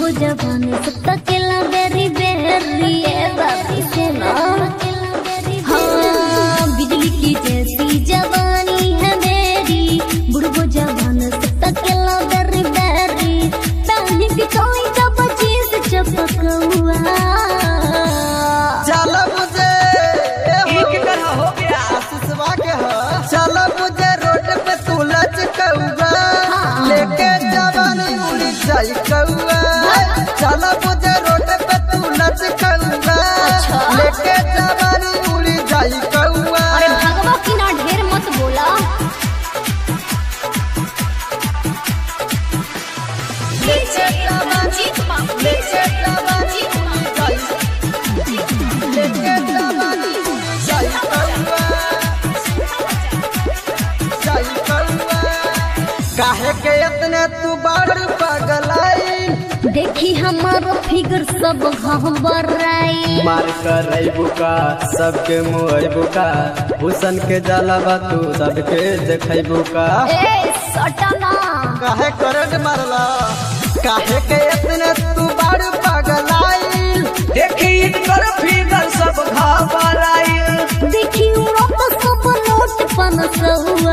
जवानी सब तकेला बेरी बेरी ए बाबी सुना हाँ बिजली की जैसी जवानी है मेरी बुढ़बो जवान सब तकेला बेरी बेरी पहनी की कोई का बची से चपकौआ चल मुझे एक तरह हो गया आशीषवा के ह चल मुझे रोड पे तू लचकौआ हाँ। लेके जवानी उड़ी जाई कौआ चल मुझे रोड पे तू लचकौआ अच्छा। लेके जवानी उड़ी जाई कौआ अरे भगवा की ना ढेर मत बोला लेके जवानी लेके जवानी उड़ी जाई लेके जवानी उड़ी जाई कौआ जाई कौआ काहे के इतने तू बड़ पगलाई देखी हमारो फिगर सब घबराई मार कर बुका सबके मुँह बुका भूषण के जलावा तू सबके देखै बुका ए सटना काहे करंट मारला काहे के इतने तू बड़ पगलाई देखी इनकर फिगर सब घबराई देखी उड़त सब नोट पनसुआ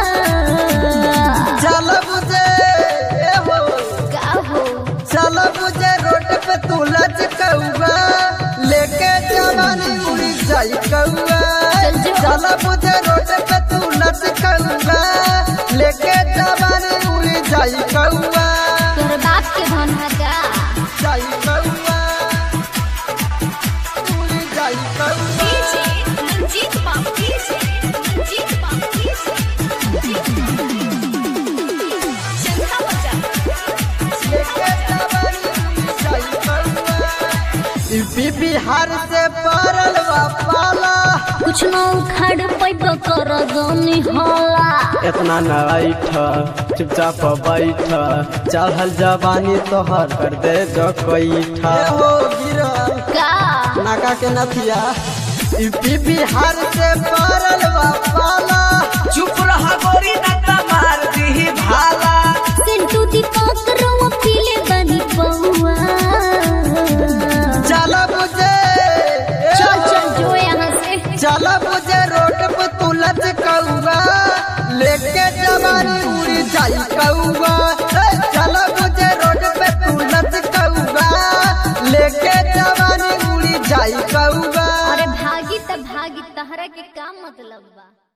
चल मुझे ए हो का हो चल मुझे रोड पे तू लचकौआ लेके जवानी उड़ी जाई कौआ चल जो। चल मुझे रोड पे तू लचकौआ लेके जवानी उड़ी जाई कौआ तोर बाप के धन है का जाई कौआ उड़ी जाई कौआ रंजीत बाबू रंजीत बाबू लेके जवानी उड़ी जाई कौआ यूपी बिहार से परल बा पाला कुछ न उखाड़ पैब कर गनी होला इतना न ऐठ चुपचाप बैठ चढ़ल जवानी तोहर कर दे जो कैठा ए हो गिरल का नाका के नथिया यूपी बिहार से परल बा पाला चुप रहा गोरी नता मार दी भाला सिंटू दीपक रवा पीले बनी पौआ चल मुझे ए चल हो, चल जो यहाँ से चल मुझे रोड पे तू लचकौआ लेके जवानी उड़ी जाई कौआ ए, चल मुझे रोड पे तू लचकौआ लेके जवानी उड़ी जाई कौआ अरे भागी त भागी तहरा के का मतलब बा